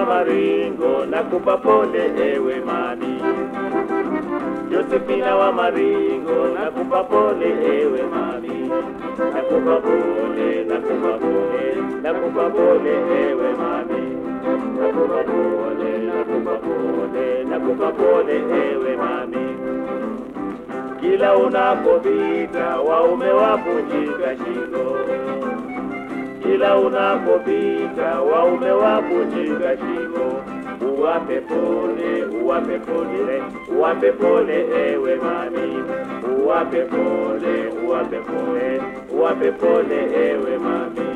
wa Maringo, nakupa pole ewe mami. Josephina wa Maringo, nakupa pole ewe mami. Nakupa pole, nakupa pole, nakupa pole ewe mami. Nakupa pole, nakupa pole, nakupa pole ewe mami. Kila unapopita waume wavunjika shingo kila unapopita waume wavunjika shingo, uwape pole, uwape pole, uwape pole ewe mami, uwape pole, uwape pole, uwape pole ewe mami.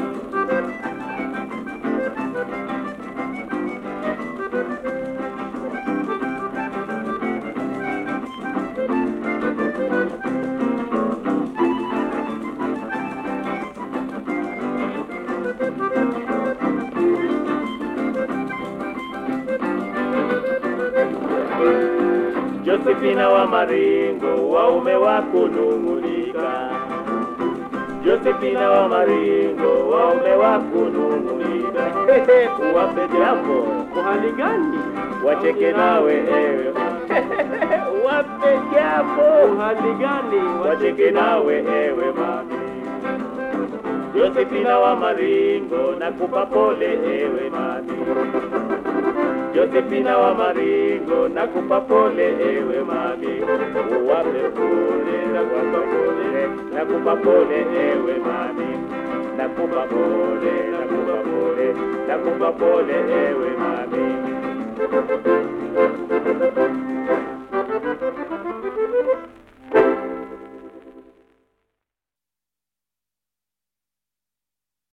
Josephina wa Maringo, waume wako nung'unika. Josephina wa Maringo, waume wako nung'unika. Uwape jambo, Uhali gani? wacheke nawe ewe. Uwape jambo, Uhali gani? wacheke nawe ewe mami. Josephina wa Maringo, nakupa pole ewe mami. Josephina wa Maringo, nakupa pole ewe mami, uwape pole, nakupa pole, nakupa pole ewe mami, nakupa pole, nakupa pole, nakupa pole ewe mami.